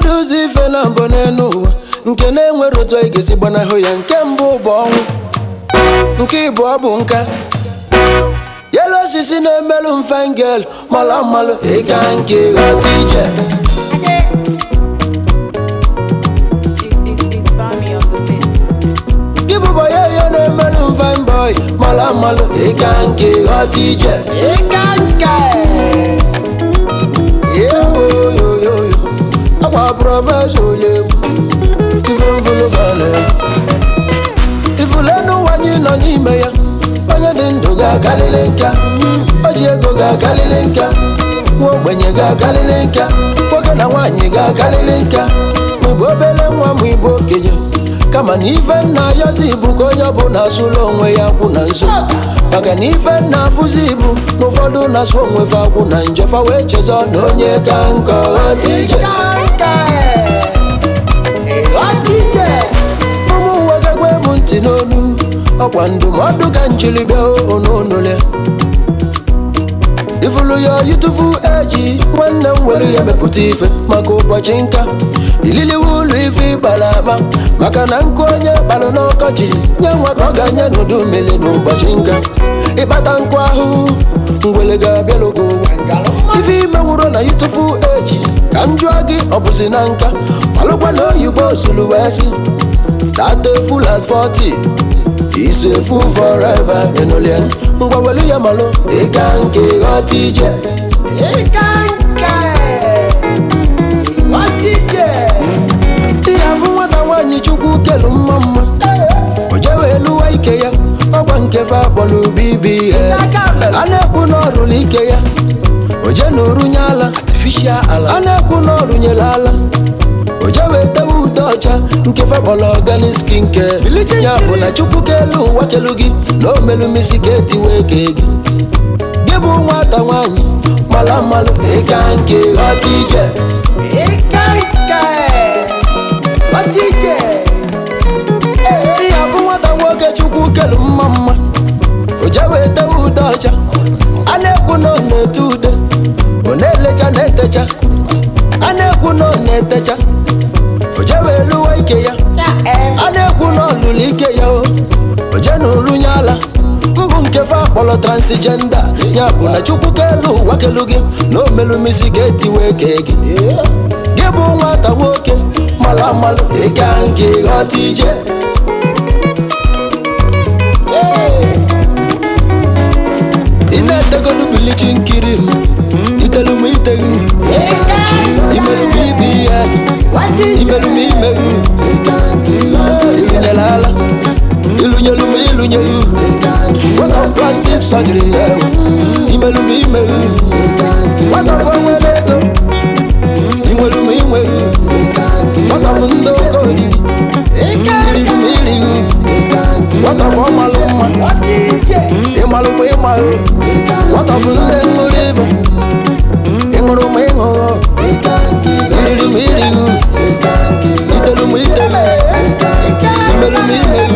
nwere ụzọ ife na mbụ n'elu ụwa nke na-enwere otu anyị ga-esi gbanahụ ya nke mbụ bụ ọnwụ nke ịbụọ bụ nka yelu osisi na-emelụ mfengel mala mmalụ ịga nke ghọta ije It's, it's, it's Bami on the beat. gị bụbọ ya ihe na-emelụ mfembọị mala mmalụ ịga nke ghọta ije ịga nke yoyoyoyo akwa prọfesọ onye egwu ife mfụlụ gana ifulenu ụwa anyị nọ n'ime ya onye dị ndụ ga-akalịlị nka o ji ego ga-akalịlị nka nwa ogbenye ga-akalịlị nka nwoke na nwaanyị ga-akalịlị nka ma ịbụ obere nwa ma ịbụ okenye kama na ife nna ayọzi ibu ka onye ọbụla asụla onwe ya kwụ na nso maka na ife nna afụzi ibu na ụfọdụ na-asụ onwe fa akwụ na njọfa wee chezọ na onye ka nkọ ghọta ije ụmụ uwe gagwa ebu ntị n'onu ọkwa ndụmọdụ ka njiri bịa ononole ifulu ya yitufu eji nwanne m were ya mepụta ife maka ụbọchị nka ililiwe ụlọ ife ịkpara akpa maka na nkụ onye kpalụ n'ọkọchị nye nwa ka ọ ga-anye n'udu mmiri n'ụbọchị nka ịkpata nkụ ahụhụ ngwele ga-abịalụgo ife ime nwụrụ na yitufu eji ka m jụọ gị ọ bụzi na nka malụkwa na oyibo sulu wee sị That a fool at 40 is a fool forever ịnụlịa ngwa welu ya malụ ịga nke ghọta ije ịga nke ghọta ije ihe afụ nwata nwaanyị chukwu kelu mma mma o jewe eluwa ike ya ọkwa nke fe akpọrọ bibi a na-ekwu na ọrụrụ ike ya o je na orunye ala artificial ala a na-ekwu na ọrụnyere ala o jewe tewe ude ọcha nke fekpọrọ organic skin care ya bụ na chukwu kelu ụwa kelu gị na omelumisi ka etiwe ke gị gị bụ nwata nwaanyị mara mmalụ ịga nke ghọta ije ịga nke ghọta ije ihe bụ nwata nwoke chukwu kelu mma mma o jewe tewe ude ọcha a na-ekwu na ọ na-ete ude ọ na-elecha na-etecha a na-ekwu na ọ na-etecha o jewe eluwa ike ya a na-ekwu na ọlụlụ ike ya o o je na orunye ala mbụ nke fe akpọrọ transgenda ya bụ na chukwu kelu ụwa kelu gị na omelumisi ga-etiwe ke gị gị bụ nwata nwoke mara mmalụ ịga nke ghọta ije ị na-etegodu bilichi nkiri m itelu m iteghi imerụ m ibe ihe imerụ m imeghi ịlụnyere ala ịlụnyelu m ịlụnyeghị nwata plastik sọjiri ya imerụ m imeghi nwata fọ nwere ego inwelu m inweghị nwata bụ ndị oke oriri iriri m irighị nwata bụ ọmalụ mma ịmalụ m ịmaghị nwata bụ ndị ṅụrụ ibe ịṅụrụ m ịṅụghị iriri m irighị itelu m itelu imerụ m imeghi